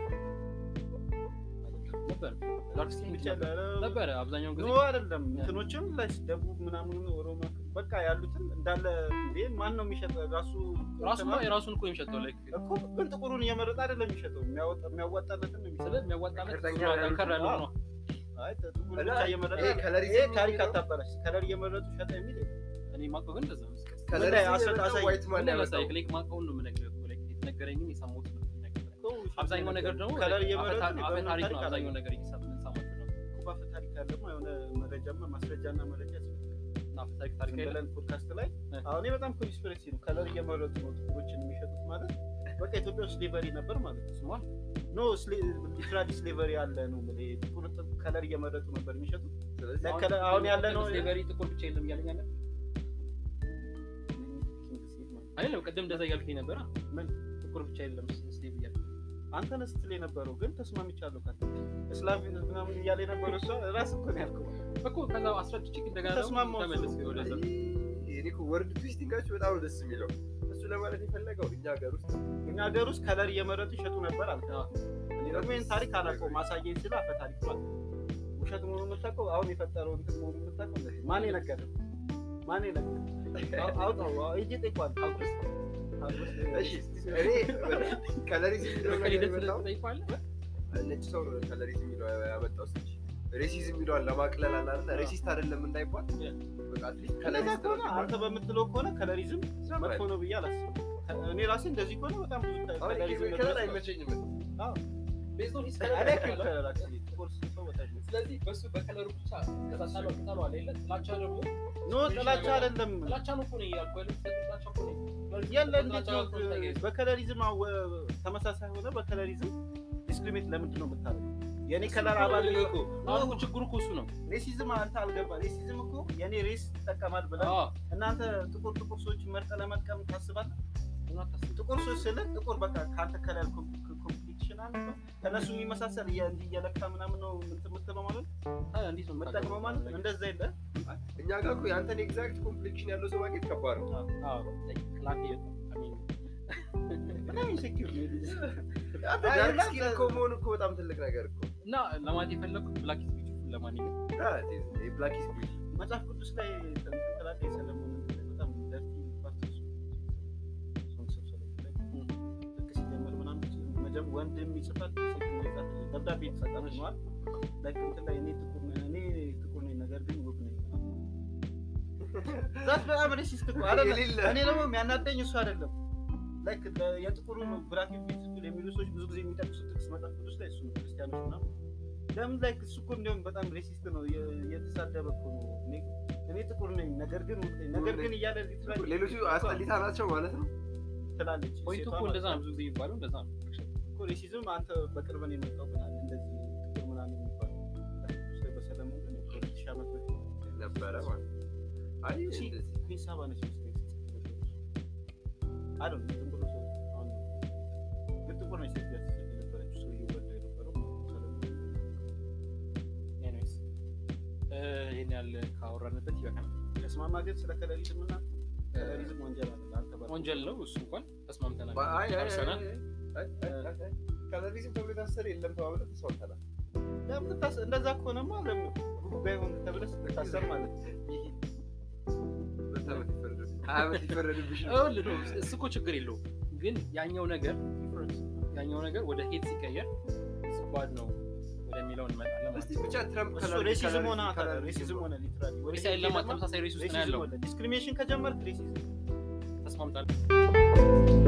ነበር ዳርክ ስኪን ብቻ ነበር ነበረ አብዛኛውን ጊዜ ኖ አይደለም እንትኖችም ላይ ደቡብ ምናምን ኦሮሞ በቃ ያሉትን እንዳለ እንዴ ማን ነው የሚሸጠው ራሱ ራሱማ የራሱን እኮ የሚሸጠው ላይ እኮ ግን ጥቁሩን እየመረጠ አይደለም የሚሸጠው የሚያወጣ የሚያዋጣለትን ነው የሚሸጠው ስለ የሚያዋጣለት ከርተኛ እሱ ነው፣ ያሉት ጠንከር ያለው ነው አይ ጥቁሩን እና ብቻ እየመረጠ ይሄ ከለሪዝም ይሄ ታሪክ የሚለው- አታበላሽ ከለር እየመረጡ ሸጠ የሚል የለም። እኔ ማውቀው ግን እንደዛ ነው ከለሪዝም አሰ- የመጣው አሳይ- ዋይት ማን ያመጣው? ለምሳሌ ላይክ ማውቀውን ነው የምነግርህ እኮ ላይክ የተነገረኝን የሰማሁት ነው የምነግርህ እኮ ውሸት አብዛኛው ነገር ደግሞ ከለር like እየመረጡ አፈ ታሪክ- አፈ በምን ታሪክ ነው ታሪክ አብዛኛው ነገር እየሰማን የምንሰማቸው ነው እኮ በአፈ ታሪክ ያለማ የሆነ መረጃማ ማስረጃና መረጃ ያስፈልጋል። እና አፈ ታሪክ ታሪክ ዝም አይደለም ብለን ፖድካስት ላይ እ። አሁን ይሄ በጣም ኮንስፒሬሲ ነው። ከለር እየመረጡ ነው ጥቁሮችን የሚሸጡት ማለት በቃ ኢትዮጵያ ውስጥ ስሌቨሪ ነበር ማለት ነው። ስሟል ኖ ሊትራሊ ስሌቨሪ ያለ ነው የምልህ። ጥቁር ጥቁር ከለር እየመረጡ ነበር የሚሸጡት። ስለዚህ ለከለ- አሁን ያለ ነው ስሌቨሪ ጥቁር ብቻ የለም እያለኝ አለ አይደለም ቅድም እንደዛ እያልከኝ ነበረ ምን? ጥቁር ብቻ የለም ስሌቭ እያልክ አንተ ነህ ስትል የነበረው ግን ተስማምቻለሁ ካለ እስላም ምናምን እያለ የነበረው እሷ ራስህ እኮ ነው ያልከው። እኮ ከዛ አስረድቼ እንደገና ደግሞ ተስማማው እሱ። ተመለስ ወደዛ እኔ እኮ ወርድ ትዊስቲንጋችሁ በጣም ደስ የሚለው እሱ ለማለት የፈለገው እኛ ሀገር ውስጥ እኛ ሀገር ውስጥ ከለር እየመረጡ ይሸጡ ነበር አልከ። አዎ። እኔ ደግሞ ይህን ታሪክ አላውቀውም። ማሳየኝ ስለ አፈ ታሪክ ማለት ነው። ውሸት መሆኑን የምታውቀው አሁን የፈጠረው እንትን መሆኑን የምታውቀው ማን የነገረህ? ማን የነገረህ? አው- አውጣው አው- ሂጅ ጠይቋል። አውግስ አውግስ እሺ እኔ ከለሪዝም የሚለው ነገር ከሂደት የመጣው ትጠይቀዋለህ ነጭ ሰው ነው ከለሪዝም የሚለው ያመጣው ስች ሬሲዝም የሚለዋን ለማቅለል አለ አይደል? ሬሲስት አይደለም እንዳይባል በቃ አትሊስት ከለዛ ከለሪስት ነው ከሆነ እንዲባል አንተ በምትለው ከሆነ ከለሪዝም መጥፎ ነው ብዬ አላስብም። እኔ ራሴ እንደዚህ ከሆነ በጣም ብዙ አሁን ከለሪዝም ይሄ ከለር አይመቸኝም ቤዝድ ኦን ሂስ I ከለር like your color actually. ጥቁር ሰው በታች ነው። ስለዚህ በሱ በከለሩ ብቻ ከታሳለው ታሏል የለ ጥላቻ ደግሞ ኖ ጥላቻ አይደለም። ጥላቻ ነው እኮ ነው እያልኩ ያለው ጥላቻ እኮ ነው የለ እንዴት ነው ጥላቻ እኮ ነው በከለሪዝም አወ- ተመሳሳይ ሆነ በከለሪዝም ዲስክሪሚኔት ለምንድን ነው የምታደርገው? የኔ ከለር አባል ነው እኮ አሁን እኮ ችግሩ እኮ እሱ ነው ሬሲዝም አንተ አልገባ ሬሲዝም እኮ የኔ ሬስ ይጠቀማል ብለህ አዎ እናንተ ጥቁር ጥቁር ሰዎች መርጠህ ለመጥቀም ታስባለህ? እና ታስ- ጥቁር ሰዎች ስለ ጥቁር በቃ ከአንተ ከለር ኮምፕሊክሽን አለ ከእነሱ የሚመሳሰል እየ- እንዲህ እየለካ ምናምን ነው እንትን የምትለው ማለት ነው ታዲያ እንዴት ነው የምትጠቅመው ማለት ነው። እንደዛ የለ እኛ ጋር እኮ የአንተን ኤግዛክት ኮምፕሌክሽን ያለው ሰው ማግኘት ከባድ ነው። አዎ like ክላቴ I mean በጣም ኢንሴኪዩር ነው ልጅ። አንተ አይ፣ ዳርክ እና- ስኪን እኮ መሆን እኮ በጣም ትልቅ ነገር እኮ እና ለማለት የፈለኩት ብላክ ኢዝ ቢዩቲፉል ለማንኛውም ብላክ ኢዝ ቢዩቲ መጽሐፍ ቅዱስ ላይ እንትን ትላለህ የሰለሞንን በጣም ደርቲ ፓርት እሱ ሶንግስ ኦፍ ሰሎሞን ላይ ልክ ሲጀምር ምናምን መጀመ ወንድ የሚጽፋት ሴት የሚጽፋት ደብዳቤ የተሰጠን ነዋል ላይክ እንትን ላይ እኔ ጥቁር ነኝ እኔ ጥቁር ነኝ ነገር ግን ውብ ነኝ ዛት በጣም ሬሲስት እኮ አይደለም የሌለ እኔ ደግሞ የሚያናደኝ እሱ አይደለም ላይክ የጥቁሩ ብላክ ቢዩቲፉል የሚሉ ሰዎች ብዙ ጊዜ የሚጠቅሱት ጥቅስ መጽሐፍ ቅዱስ ላይ እሱ ነው ክርስቲያኖች ምናምን ለምን ላይክ እሱ እኮ እንዲሁም በጣም ሬሲስት ነው የ- የተሳደበ እኮ ነው እኔ- እኔ ጥቁር ነኝ ነገር ግን ውብ ነኝ ነገር ግን እያለ ሊትራሊ ሌሎቹ አስጠሊታ ናቸው ማለት ነው። ትላለች ፖይንቱ ሴቷ እኮ እንደዛ ማለት ነው ብዙ ጊዜ የሚባለው እንደዛ ነው እኮ ሬሲዝም አንተ በቅርብ ነው የመጣው ምናምን እንደዚህ ጥቁር ምናምን የሚባለው ቅዱስ ላይ በሰለሞን ግን ከሁለት ሺህ ዓመት በፊት ነበረ ማለት ነው። አይ እሺ። እንደዚህ ኩዊን ሳባ ነች መሰለኝ ስትጽፍ የነበረችው። አይ ዶንት ኖ ዝም ብሎ ሰው አሁን ግን ጥቁር ነች ሴት ስትጽፍ የነበረችው ሰውዬው ወልዳ የነበረው ሰለሞን ኤኒዌይስ ይሄን ያህል ካወራንበት ይበቃል ተስማማ ግን ስለ ከለሪዝም እና ከለሪዝም ወንጀል አለ አንተ ባልከው። ወንጀል ነው እሱ እንኳን ተስማምተናል አይ አይ አይ ጨርሰናል አይ አይ አይ አይ ከለሪዝም ተብሎ የታሰረ የለም ተባብለን ተስማምተናል። ለምን ታስ- እንደዛ ከሆነማ ለምን ጉባኤ ሆን ተብለህ ስትታሰር ማለት ነው። ሁለት ዓመት ይፈረድብህ፣ ሀያ ዓመት ይፈረድብሽ ነው። ይኸውልህ ነው እሱ እኮ ችግር የለውም ግን ያኛው ነገር ያኛው ነገር ወደ ሄት ሲቀየር ከባድ ነው ወደሚለው እንመጣለን ማለት እስቲ ነው። ብቻ ትራምፕ እሱ ከለር- ሬሲዝም ከለር- ሆነ ከለር ሬሲዝም ሆነ ሊትራሊ ወይስ አይደለም ተመሳሳይ ሬስ ውስጥ ነው ያለው ዲስክሪሚኔሽን ከጀመርክ ሬሲዝም ተስማምታለህ